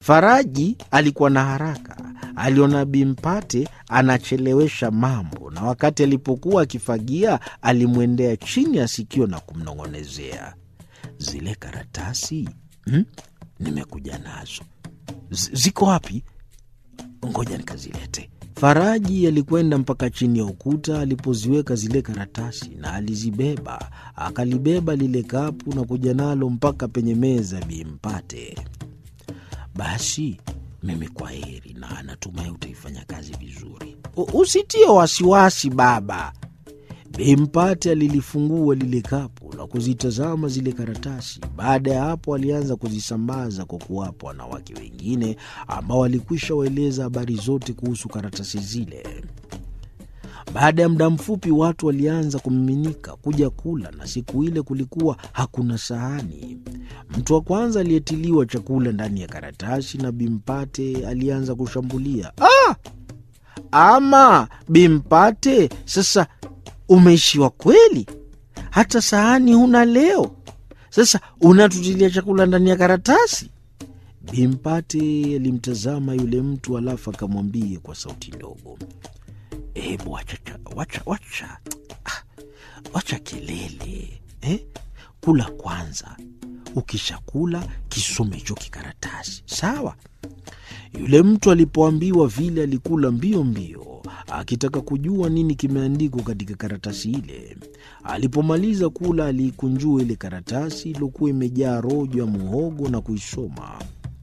Faraji alikuwa na haraka. Aliona Bimpate anachelewesha mambo, na wakati alipokuwa akifagia alimwendea chini ya sikio na kumnong'onezea, zile karatasi hmm? nimekuja nazo Z ziko wapi? Ngoja nikazilete. Faraji alikwenda mpaka chini ya ukuta alipoziweka zile karatasi na alizibeba, akalibeba lile kapu na kuja nalo mpaka penye meza Bimpate. Basi mimi kwa heri, na natumai utaifanya kazi vizuri. Usitie wasiwasi baba. Bimpate alilifungua lile kapu na kuzitazama zile karatasi. Baada ya hapo, alianza kuzisambaza kwa kuwapa wanawake wengine ambao walikwisha waeleza habari zote kuhusu karatasi zile. Baada ya muda mfupi, watu walianza kumiminika kuja kula, na siku ile kulikuwa hakuna sahani. Mtu wa kwanza aliyetiliwa chakula ndani ya karatasi na Bimpate alianza kushambulia. Ah! Ama Bimpate, sasa umeishiwa kweli? Hata sahani huna leo? Sasa unatutilia chakula ndani ya karatasi? Bimpate alimtazama yule mtu, alafu akamwambia kwa sauti ndogo, hebu wacha, wacha, wacha, wacha kelele eh? Kula kwanza, ukishakula kisome hicho kikaratasi, sawa? Yule mtu alipoambiwa vile, alikula mbio mbio akitaka kujua nini kimeandikwa katika karatasi ile. Alipomaliza kula, aliikunjua ile karatasi iliyokuwa imejaa rojo ya muhogo na kuisoma.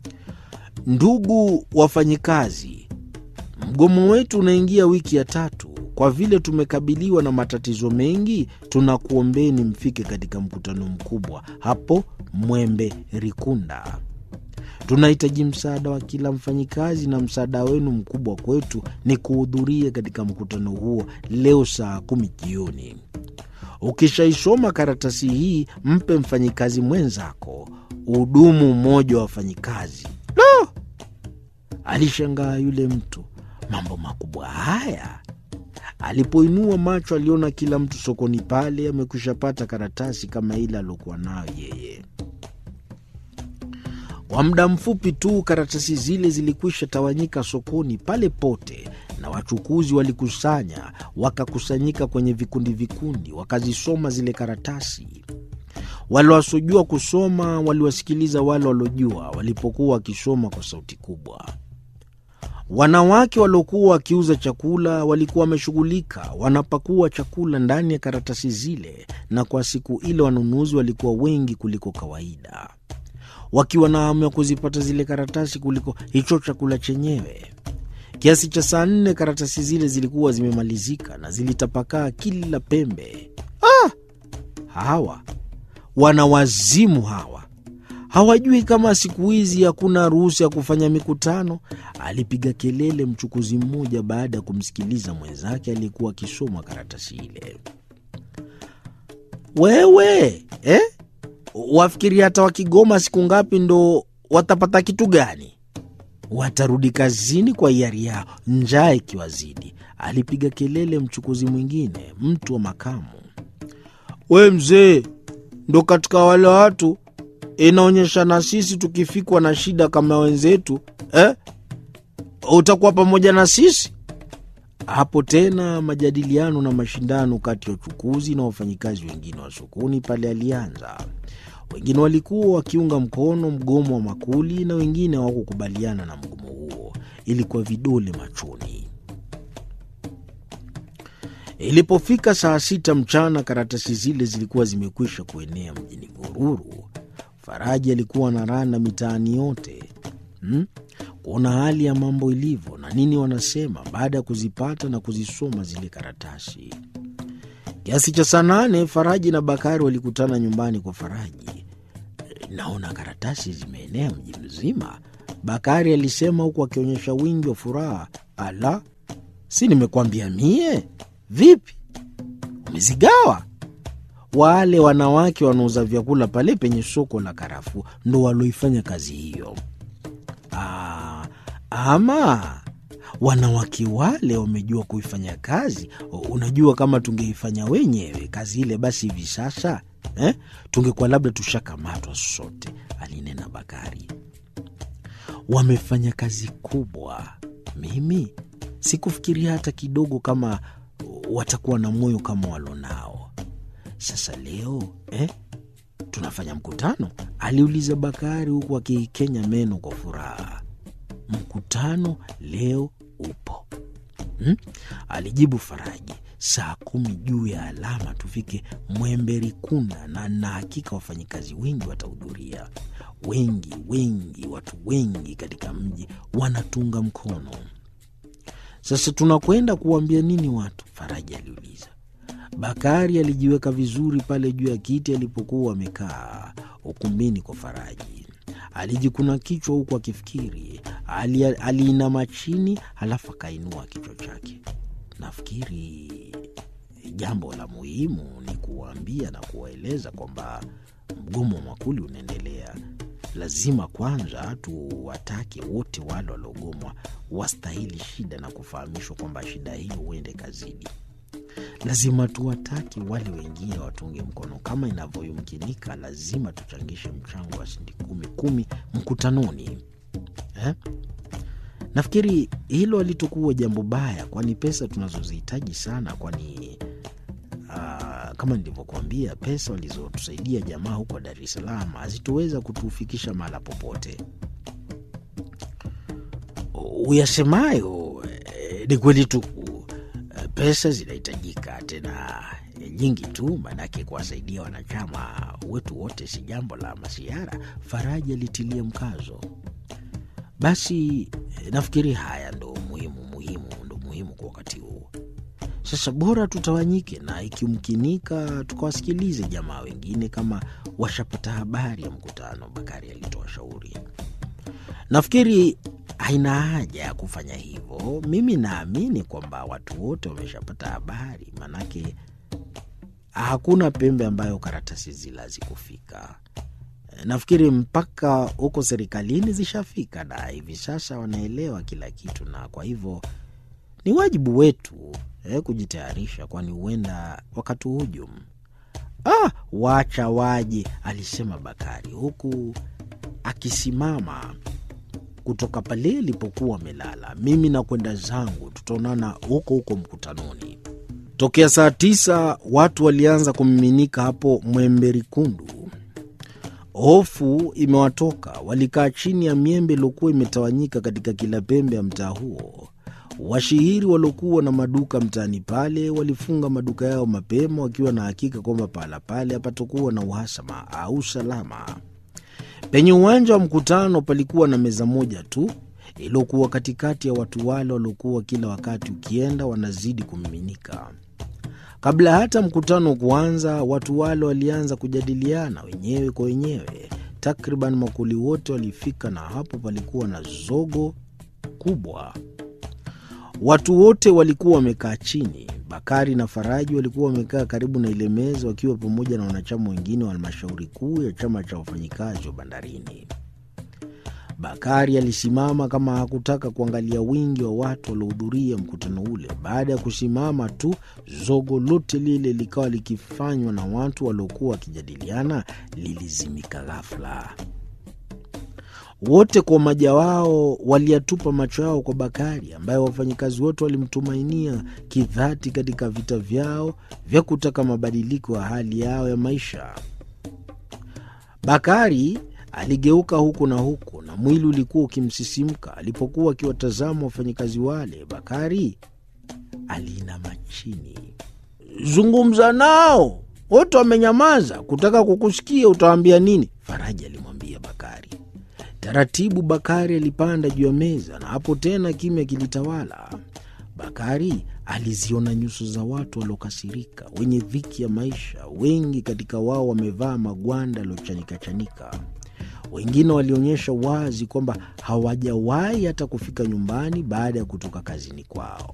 Ndugu wafanyikazi, mgomo wetu unaingia wiki ya tatu. Kwa vile tumekabiliwa na matatizo mengi, tunakuombeni mfike katika mkutano mkubwa hapo Mwembe Rikunda. Tunahitaji msaada wa kila mfanyikazi, na msaada wenu mkubwa kwetu ni kuhudhuria katika mkutano huo leo saa kumi jioni. Ukishaisoma karatasi hii, mpe mfanyikazi mwenzako. Hudumu mmoja wa wafanyikazi. No! Alishangaa yule mtu, mambo makubwa haya. Alipoinua macho, aliona kila mtu sokoni pale amekwisha pata karatasi kama ile aliokuwa nayo yeye. Kwa muda mfupi tu karatasi zile zilikwisha tawanyika sokoni pale pote, na wachukuzi walikusanya, wakakusanyika kwenye vikundi vikundi, wakazisoma zile karatasi. Wale wasiojua kusoma waliwasikiliza wale waliojua walipokuwa wakisoma kwa sauti kubwa. Wanawake waliokuwa wakiuza chakula walikuwa wameshughulika wanapakua chakula ndani ya karatasi zile, na kwa siku ile wanunuzi walikuwa wengi kuliko kawaida wakiwa na hamu ya kuzipata zile karatasi kuliko hicho chakula chenyewe. Kiasi cha saa nne karatasi zile zilikuwa zimemalizika na zilitapakaa kila pembe. Ah! Hawa wana wazimu hawa, hawajui kama siku hizi hakuna ruhusa ya kufanya mikutano, alipiga kelele mchukuzi mmoja baada ya kumsikiliza mwenzake aliyekuwa akisoma karatasi ile. Wewe eh? Wafikiri hata wakigoma siku ngapi ndo watapata kitu gani? Watarudi kazini kwa hiari yao, njaa ikiwazidi, alipiga kelele mchukuzi mwingine, mtu wa makamu. We mzee, ndo katika wale watu inaonyesha na sisi tukifikwa na shida kama wenzetu eh? utakuwa pamoja na sisi hapo tena majadiliano na mashindano kati ya uchukuzi na wafanyikazi wengine wa sokoni pale alianza. Wengine walikuwa wakiunga mkono mgomo wa makuli na wengine hawakukubaliana na mgomo huo, ilikuwa vidole machoni. Ilipofika saa sita mchana, karatasi zile zilikuwa zimekwisha kuenea mjini Gururu. Faraji alikuwa na randa mitaani yote hmm? kuona hali ya mambo ilivyo na nini wanasema, baada ya kuzipata na kuzisoma zile karatasi. Kiasi cha saa nane Faraji na Bakari walikutana nyumbani kwa Faraji. Naona karatasi zimeenea mji mzima, Bakari alisema huku akionyesha wingi wa furaha. Ala, si nimekwambia mie? Vipi, umezigawa? Wale wanawake wanauza vyakula pale penye soko la karafuu ndo walioifanya kazi hiyo. Ah, ama wanawake wale wamejua kuifanya kazi. Unajua, kama tungeifanya wenyewe kazi ile, basi hivi sasa eh, tungekuwa labda tushakamatwa sote, alinena Bakari. wamefanya kazi kubwa. Mimi sikufikiria hata kidogo kama watakuwa na moyo kama walonao. Sasa leo eh, tunafanya mkutano? aliuliza Bakari huku akikenya meno kwa furaha. Mkutano leo upo hmm? alijibu Faraji. Saa kumi juu ya alama tufike Mwemberikunda, na na hakika wafanyikazi wengi watahudhuria. Wengi wengi, watu wengi katika mji wanatunga mkono. Sasa tunakwenda kuwaambia nini watu? Faraji aliuliza. Bakari alijiweka vizuri pale juu ya kiti alipokuwa amekaa ukumbini kwa Faraji. Alijikuna kichwa huku akifikiri. Ali, aliinama chini halafu akainua kichwa chake. Nafikiri jambo la muhimu ni kuwaambia na kuwaeleza kwamba mgomo wa makuli unaendelea. Lazima kwanza tuwatake wote wale waliogomwa wastahili shida na kufahamishwa kwamba shida hiyo huende kazidi. Lazima tuwatake wale wengine watunge mkono kama inavyoyumkinika. Lazima tuchangishe mchango wa shilingi kumi kumi mkutanoni eh? Nafikiri hilo halitokuwa jambo baya, kwani pesa tunazozihitaji sana, kwani uh, kama nilivyokuambia, pesa walizotusaidia jamaa huko Dar es Salaam hazitoweza kutufikisha mahala popote. Uyasemayo eh, ni kweli tu, pesa zinahitajika tena nyingi tu, maanake kuwasaidia wanachama wetu wote si jambo la masiara. Faraji alitilia mkazo. Basi nafikiri haya ndo muhimu muhimu ndo muhimu kwa wakati huu. Sasa bora tutawanyike, na ikimkinika tukawasikilize jamaa wengine kama washapata habari ya mkutano. Bakari alitoa shauri. Nafikiri haina haja ya kufanya hivyo. Mimi naamini kwamba watu wote wameshapata habari, manake hakuna pembe ambayo karatasi zile hazikufika. Nafikiri mpaka huko serikalini zishafika, na hivi sasa wanaelewa kila kitu, na kwa hivyo ni wajibu wetu eh, kujitayarisha, kwani huenda wakatuhujum. Ah, wacha waje, alisema Bakari huku akisimama kutoka pale ilipokuwa amelala. Mimi nakwenda zangu, tutaonana huko huko mkutanoni. Tokea saa tisa watu walianza kumiminika hapo Mwemberikundu. Hofu imewatoka, walikaa chini ya miembe iliokuwa imetawanyika katika kila pembe ya mtaa huo. Washihiri waliokuwa na maduka mtaani pale walifunga maduka yao mapema, wakiwa na hakika kwamba pahala pale hapatokuwa na uhasama au salama. Penye uwanja wa mkutano palikuwa na meza moja tu iliyokuwa katikati ya watu wale waliokuwa kila wakati ukienda wanazidi kumiminika. Kabla hata mkutano kuanza, watu wale walianza kujadiliana wenyewe kwa wenyewe. Takriban makuli wote walifika, na hapo palikuwa na zogo kubwa. Watu wote walikuwa wamekaa chini. Bakari na Faraji walikuwa wamekaa karibu na ile meza, wakiwa pamoja na wanachama wengine wa halmashauri kuu ya chama cha wafanyikazi wa bandarini. Bakari alisimama kama hakutaka kuangalia wingi wa watu waliohudhuria mkutano ule. Baada ya kusimama tu, zogo lote lile likawa likifanywa na watu waliokuwa wakijadiliana lilizimika ghafla. Wote kwa umoja wao waliyatupa macho yao kwa Bakari ambaye wafanyikazi wote walimtumainia kidhati katika vita vyao vya kutaka mabadiliko ya hali yao ya maisha. Bakari aligeuka huku na huku na mwili ulikuwa ukimsisimka alipokuwa akiwatazama wafanyikazi wale. Bakari aliinama chini. Zungumza nao, wote wamenyamaza kutaka kukusikia. Utawaambia nini? Faraji alimwambia Bakari. Taratibu Bakari alipanda juu ya meza na hapo tena kimya kilitawala. Bakari aliziona nyuso za watu waliokasirika, wenye dhiki ya maisha. Wengi katika wao wamevaa magwanda yaliyochanika-chanika. Wengine walionyesha wazi kwamba hawajawahi hata kufika nyumbani baada ya kutoka kazini kwao.